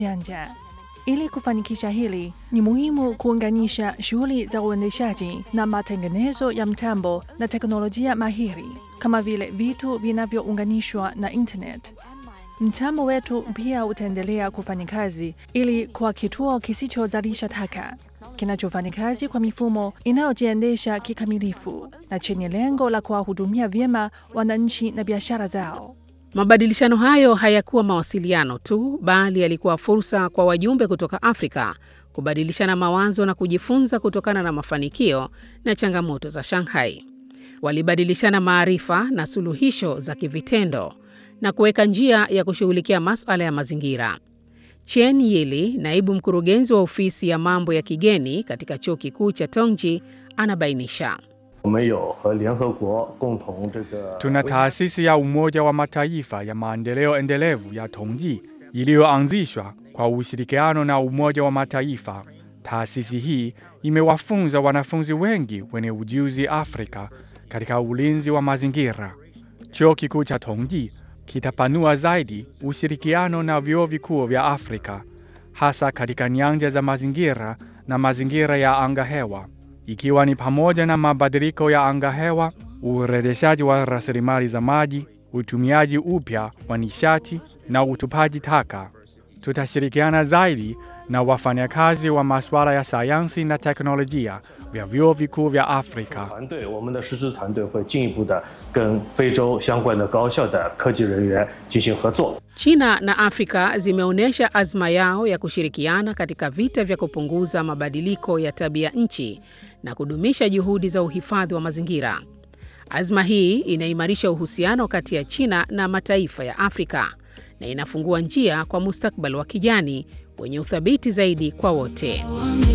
janja. Ili kufanikisha hili, ni muhimu kuunganisha shughuli za uendeshaji na matengenezo ya mtambo na teknolojia mahiri kama vile vitu vinavyounganishwa na internet. Mtambo wetu pia utaendelea kufanya kazi ili kwa kituo kisichozalisha taka kinachofanya kazi kwa mifumo inayojiendesha kikamilifu na chenye lengo la kuwahudumia vyema wananchi na biashara zao. Mabadilishano hayo hayakuwa mawasiliano tu, bali yalikuwa fursa kwa wajumbe kutoka Afrika kubadilishana mawazo na kujifunza kutokana na mafanikio na changamoto za Shanghai. Walibadilishana maarifa na suluhisho za kivitendo na kuweka njia ya kushughulikia masuala ya mazingira. Chen Yili, naibu mkurugenzi wa ofisi ya mambo ya kigeni katika chuo kikuu cha Tongji, anabainisha. Tuna taasisi ya Umoja wa Mataifa ya maendeleo endelevu ya Tongji iliyoanzishwa kwa ushirikiano na Umoja wa Mataifa. Taasisi hii imewafunza wanafunzi wengi wenye ujuzi Afrika katika ulinzi wa mazingira. Chuo kikuu cha Tongji kitapanua zaidi ushirikiano na vyuo vikuu vya Afrika hasa katika nyanja za mazingira na mazingira ya angahewa ikiwa ni pamoja na mabadiliko ya angahewa, urejeshaji wa rasilimali za maji, utumiaji upya wa nishati na utupaji taka. Tutashirikiana zaidi na wafanyakazi wa masuala ya sayansi na teknolojia vya vyuo vikuu vya Afrika. China na Afrika zimeonyesha azma yao ya kushirikiana katika vita vya kupunguza mabadiliko ya tabia nchi na kudumisha juhudi za uhifadhi wa mazingira. Azma hii inaimarisha uhusiano kati ya China na mataifa ya Afrika na inafungua njia kwa mustakabali wa kijani wenye uthabiti zaidi kwa wote.